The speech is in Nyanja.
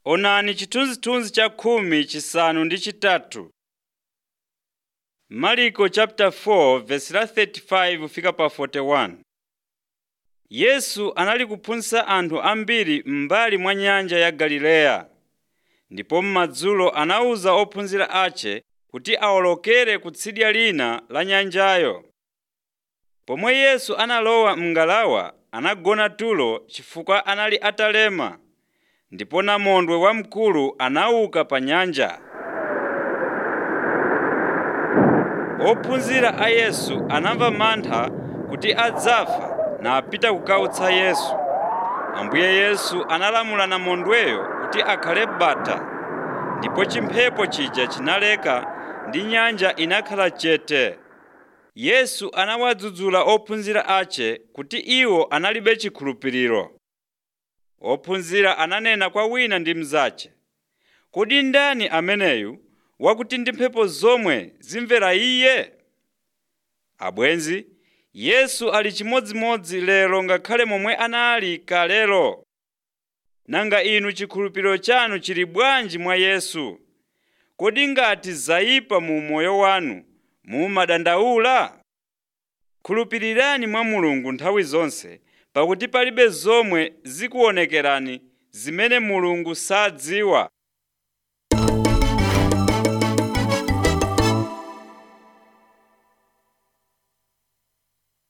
Onani chithunzithunzi cha khumi chisanu ndi chitatu. Marko chapter 4 verse la 35 fika pa 41. Yesu anali kuphunzitsa anthu ambiri m'mbali mwa nyanja ya Galileya. Ndipo m'madzulo anawuza ophunzira ace kuti awolokere kutsidya lina la nyanjayo. Pomwe Yesu analowa m'ngalawa anagona tulo chifukwa anali atalema, ndipo namondwe wamkulu anauka pa nyanja. Ophunzira a Yesu anamva mantha kuti adzafa napita kukautsa Yesu. Ambuye Yesu analamula namondweyo kuti akhale bata, ndipo chimphepo chija chinaleka ndi nyanja inakhala chete. Yesu anawadzudzula ophunzira ace kuti iwo analibe chikhulupiriro. Ophunzira ananena kwa wina ndi mnzace, “Kodi ndani ameneyu wakuti ndi mphepo zomwe zimvera iye?” Abwenzi, Yesu ali chimodzimodzi lero ngakhale momwe anali kalelo. Nanga inu chikhulupiriro chanu chili bwanji mwa Yesu? Kodi ngati zayipa mu moyo wanu mumadandaula? Khulupirirani mwa Mulungu nthawi zonse, pakuti palibe zomwe zikuonekerani zimene Mulungu sadziwa.